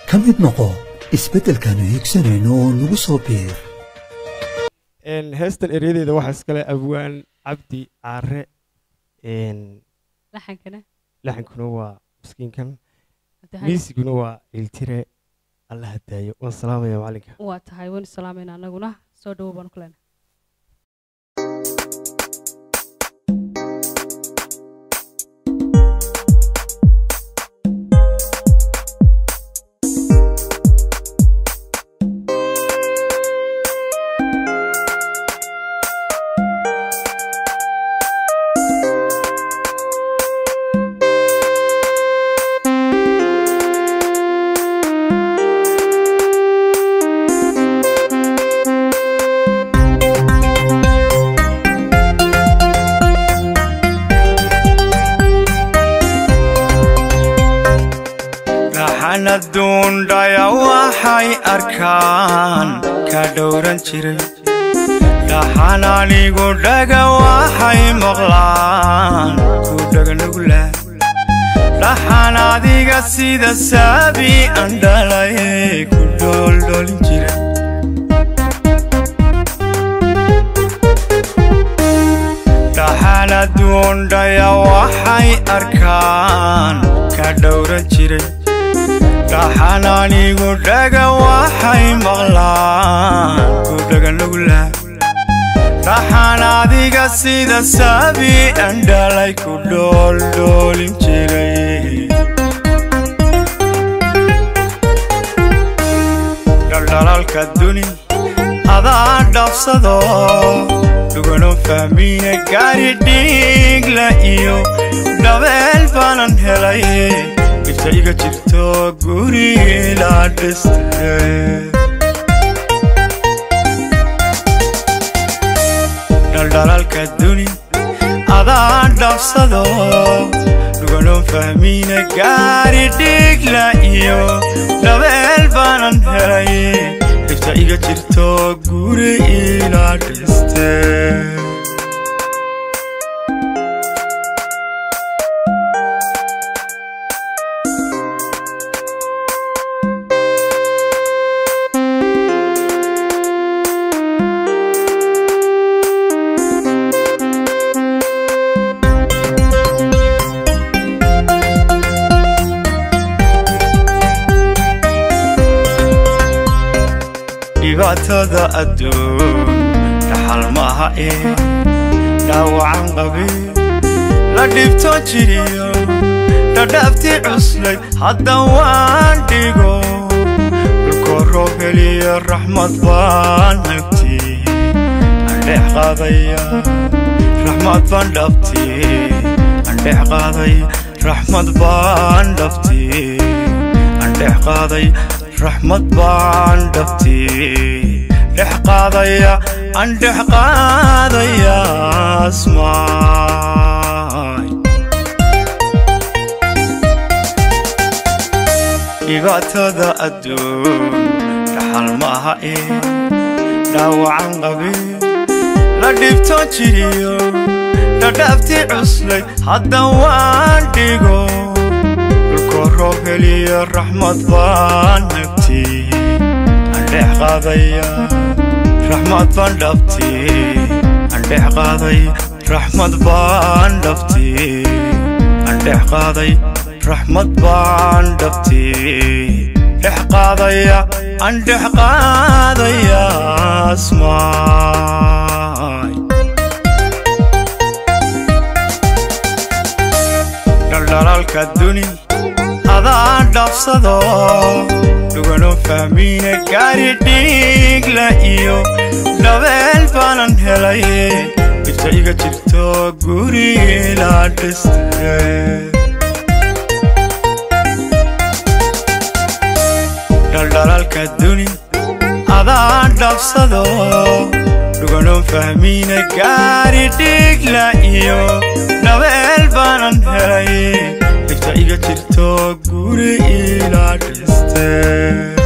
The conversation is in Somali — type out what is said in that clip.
ka mid noqo isbeddelkaanu hiigsanayno oo nagu soo biir heestan eryadeeda waxaa iskale abwaan cabdi caare laxankana laxankuna waa miskiinkan Hadda hay- miisiguna waa iltire alla hadaayo waan salaamaya macalinka waa tahay waynu salaamayna annaguna soo dhowo baanu ku leenahay dhaxana duundhaya waxay arkaan ka dhowran jiray dhaxan anigu dhaga waxay maqlaan ku dhaganugla dhaxan adiga sida saabi aan dhalay ku dhooldhoolin jiray dhaxana duundhaya waxay arkaan ka dhowran jiray dhaxan anigu dhaga waxay maqlaan ku dhaganugla dhaxan adiga sida saabi aan dhalay ku dhooldhoolin jiray dhaldhalaalka duni adaa dhabsado dhugano fahmiya gaari dhiigla iyo dhabeel baanan helay dhibta iga jirto guri la dhiste dhaldhalaalka duni adaa dhabsado dhugano fahmiina gaari dhiigla iyo dhabeel baanan helay dhibta iga jirto guri ila dhiste dhibaatada adduun dhaxal maaha ee dhaawacan qabi la dhibtoon jiriyo dhadhaabtii cuslayd hadda waan dhigo dhulkoo roob heliya raxmad baan nagti andheex qaadaya raxmad baan dhabti andheex qaaday raxmad baan dhabti andheex qaaday raxmad baan dhabti dhex qaadaya aan dhex qaadaya asmaay dhibaatada adduun dhaxal maaha ee dhaawacan qabi la dhibtoon jiriyo dhadhaabtii cuslayd hadda waan dhigo dhulkoo roob heliya raxmad baan nagti andhex qaadaya raxmad baan dhabti andhex qaaday raxmad baan dhabti andhex qaaday raxmad baan dhabti dhex qaadaya andhex qaadaya asmaay dhaldhalaalka duni adaa dhabsado dhugano fahmiina gaari dhiigla iyo dhabeel baanan helay dhibta iga jirto guri la dhiste dhaldhalaalka duni adaa dhabsado dhugano fahmiina gaari dhiigla iyo dhabeel baanan helay dhibta iga jirto guri ila dhiste